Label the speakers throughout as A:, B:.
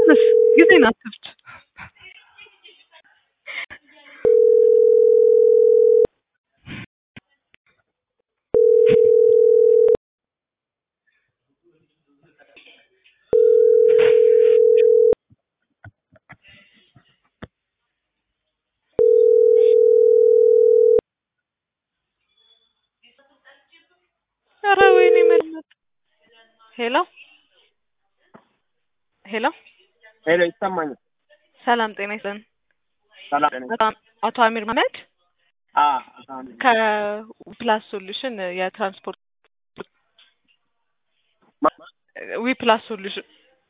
A: ቀንስ ጊዜን አትፍጅ። ኧረ ወይኔ መድኃኒዓለም ሄሎ ሄሎ
B: ሄሎ ይሰማኛል።
A: ሰላም ጤና ይስጥልን።
B: ሰላም ጤና
A: አቶ አቶ አሚር መሀመድ
B: አ አሳም
A: ከዊፕላስ ሶሉሽን የትራንስፖርት ዊፕላስ ሶሉሽን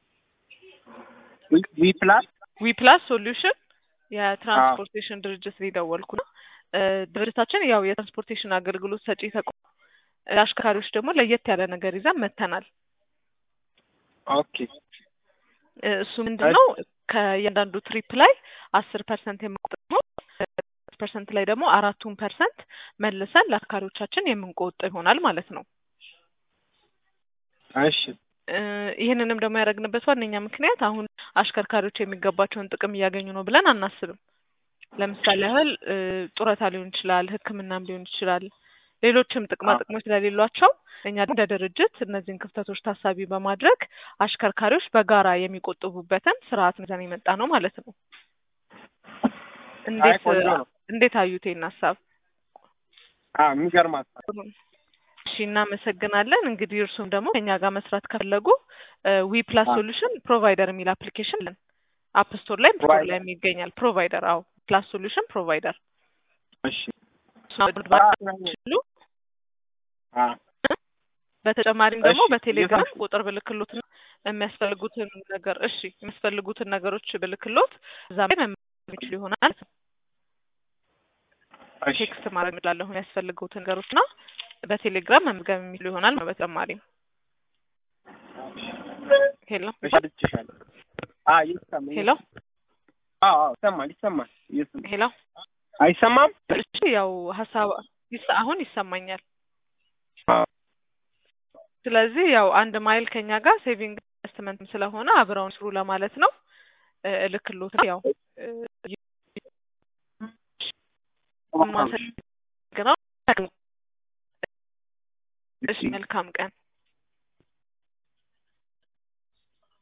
B: ዊ ፕላስ
A: ዊፕላስ ሶሉሽን የትራንስፖርቴሽን ድርጅት ሊደወልኩ ነው። እ ድርጅታችን ያው የትራንስፖርቴሽን አገልግሎት ሰጪ ተቋም ለአሽከርካሪዎች ደግሞ ለየት ያለ ነገር ይዘን መጥተናል።
B: ኦኬ
A: እ እሱ ምንድን ነው ከእያንዳንዱ ትሪፕ ላይ አስር ፐርሰንት የምንቆጥበው ፐርሰንት ላይ ደግሞ አራቱን ፐርሰንት መልሰን ለአሽከርካሪዎቻችን የምንቆጥብ ይሆናል ማለት ነው።
B: እሺ
A: እ ይህንንም ደግሞ ያደረግንበት ዋነኛ ምክንያት አሁን አሽከርካሪዎች የሚገባቸውን ጥቅም እያገኙ ነው ብለን አናስብም። ለምሳሌ ያህል እ ጡረታ ሊሆን ይችላል፣ ሕክምናም ሊሆን ይችላል፣ ሌሎችም ጥቅማ ጥቅሞች ስለሌሏቸው እኛ እንደ ድርጅት እነዚህን ክፍተቶች ታሳቢ በማድረግ አሽከርካሪዎች በጋራ የሚቆጥቡበትን ስርዓት ይዘን የመጣ ነው ማለት ነው። እንዴት
B: ቆንጆ ነው።
A: እንዴት አዩት ይሄን ሀሳብ?
B: አ የሚገርም ሀሳብ
A: እሺ እናመሰግናለን። እንግዲህ እርሱም ደግሞ ከኛ ጋር መስራት ከፈለጉ ዊ ፕላስ ሶሉሽን ፕሮቫይደር የሚል አፕሊኬሽን አለን። አፕ ስቶር ላይ ስቶር ላይ ይገኛል። ፕሮቫይደር አዎ፣ ፕላስ ሶሉሽን ፕሮቫይደር
B: እሺ
A: ይችሉ።
B: አ
A: በተጨማሪም ደግሞ
B: እሺ፣
A: በቴሌግራም ቁጥር ብልክሎት የሚያስፈልጉትን ነገር እሺ የሚያስፈልጉትን ነገሮች ብልክሎት እዛ ላይ መመዝገብ የሚችሉ ይሆናል።
B: እሺ
A: ቴክስት ማድረግ እችላለሁ የሚያስፈልጉትን ነገሮች እና በቴሌግራም መመዝገብ የሚችሉ ይሆናል። በተጨማሪም ሄሎ
B: እሺ አድርጌሻለሁ። አ ይሰማል።
A: ሄሎ
B: አዎ አዎ ይሰማል ይሰማል። ይሰማል።
A: ሄሎ
B: አይሰማም?
A: እሺ ያው ሀሳብ ይስ- አሁን ይሰማኛል።
B: አዎ።
A: ስለዚህ ያው አንድ ማይል ከኛ ጋር ሴቪንግ ኢንቨስትመንት ስለሆነ አብረውን ስሩ ለማለት ነው። እ እልክሎት ያው እ ማመሰግነው። እሺ መልካም ቀን